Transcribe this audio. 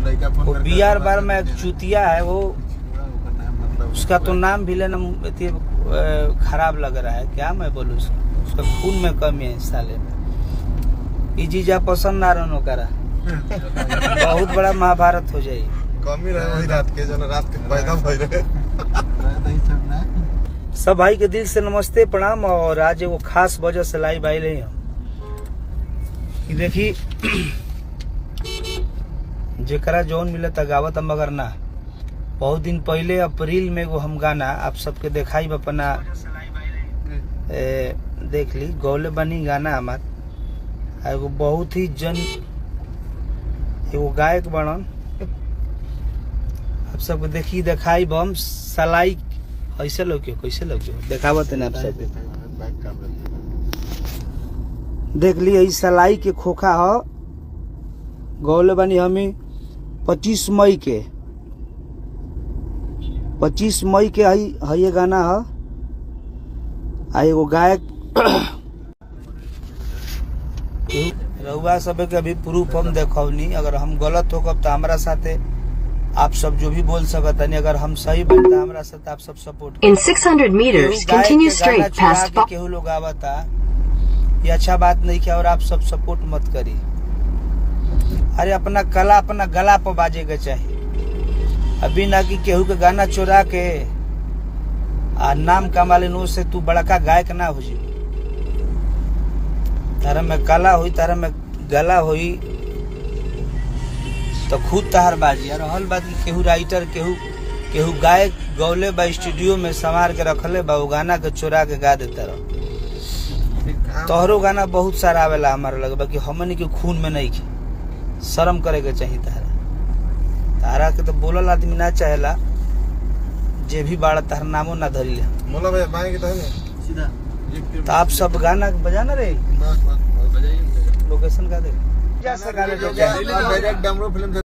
लड़का फोन वो करके बी आर बता बार में देते एक हैं। चुतिया है वो ओकर नाम मतलब उसका तो नाम भी लेना अति, अ, खराब लग रहा है क्या मैं बोलूँ उसको उसका खून में कमी है इस साले में ई जीजा पसंद ना रहनो करा बहुत बड़ा महाभारत हो जाए कमी रहे वही रात के जो रात के पैदा भइल रहे रहता ही सब ना सब भाई के दिल से नमस्ते प्रणाम और आज एगो खास वजह से लाइव आए रही हम कि देखी जेकरा जौन मिले त गावत हम मगर ना बहुत दिन पहले अप्रैल में एगो हम गाना आप सबके देखाई अपना ए, देख ली गौले बनी गाना हमार आ एगो बहुत ही जन एगो गायक बनन आप सबके देखी देखाई बम सलाई ऐसे लोग क्यों कैसे लोग क्यों देखावत है ना आप सबके बैक कैमरा देख ली ई सलाई के खोखा ह गौले बानी हमी पच्चीस मई के पच्चीस मई के हई हई ये गाना ह आ एगो गायक रउआ सब के अभी प्रूफ हम देखौनी अगर हम गलत होकब तो हमरा साथे आप सब जो भी बोल सकत तनी अगर हम सही बन तो हमरा साथ आप सब सपोर्ट In 600 meters, केहू गायक continue के गाना straight चुरा past के Fo- केहू लोग आवता ये अच्छा बात नहीं किया और आप सब सपोर्ट मत करी अरे अपना कला अपना गला पर बाजे के चाहिए अभी ना कि केहू के गाना चुरा के आ नाम कमा लेन से तू बड़का गायक ना हो जी तारा में कला हुई तारा में गला हुई तो खुद तहार बाजी और रहल बात कि केहू राइटर केहू केहू गायक गौले बा स्टूडियो में संवार के रखले बा वो गाना के चुरा के गा देता रह तोहरो गाना बहुत सारा आवेला हमारे लगे बाकी हमन के खून में नहीं के शर्म करे के चाहिए तारा तारा के तो बोलल आदमी ना चाहेला जे भी बाड़ा तार नामो ना धरी ले मोला भाई बाएं की तरफ सीधा तो आप सब गाना बजाना रे बस बस बजाइए लोकेशन का दे डायरेक्ट डमरू फिल्म